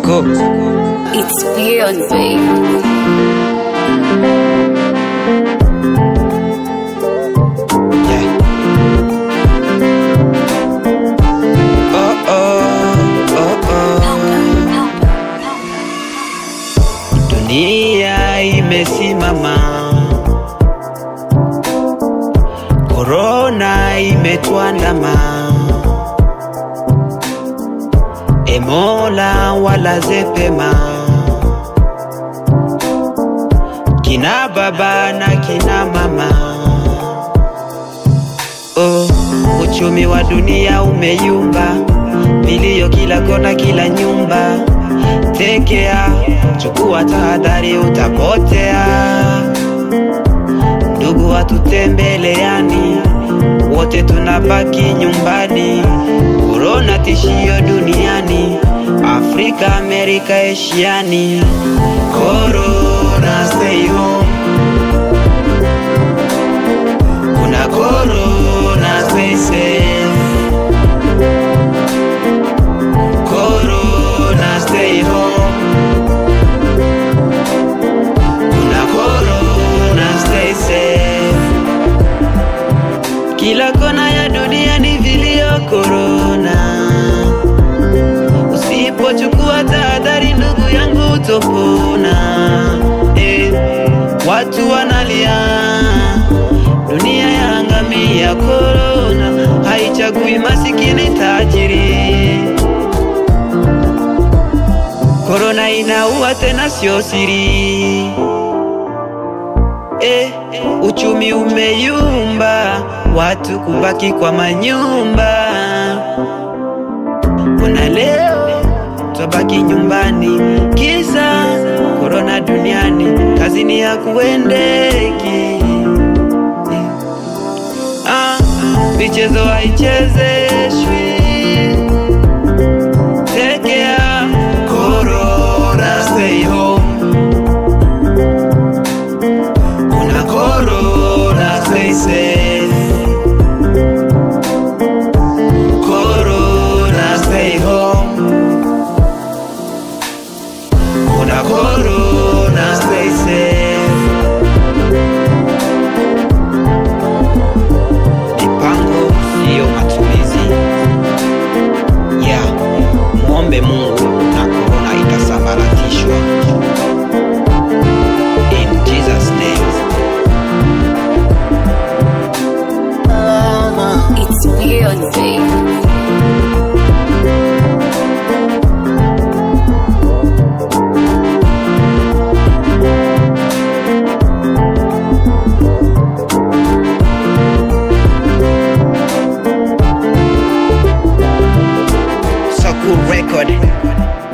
Sako It's beyond, babe. yeah. Oh oh oh oh. Dunia imesimama, korona imetuandama, emola walaze pema, kina baba na kina mama. Oh, uchumi wa dunia umeyumba, milio kila kona, kila nyumba. Tekea, chukua tahadhari, utapotea. Ndugu watutembeleani, wote tunabaki nyumbani. Korona tishio duniani, Afrika, Amerika, Asiani. Corona, stay home. Kuna corona, stay safe. Corona, stay home. Kuna corona, stay safe. Kila kona ya dunia ni vilio corona. Usipochukua tahadhari, ndugu yangu, utopona. Eh, watu wanalia, dunia yaangamia. Corona haichagui masikini, tajiri. Korona inaua tena, sio siri. Eh, uchumi umeyumba, watu kubaki kwa manyumba. Kuna leo twabaki nyumbani, kisa korona duniani, kazini ya kuendeki. Ah, michezo haichezeshwi Take care. Corona, stay home. Kuna corona, stay safe. Corona, stay home. Kuna corona, stay safe. Mipango siyo matumizi. Yeah, muombe Mungu na korona itasambaratishwa. In Jesus name. It's beyond, babe. Saku record.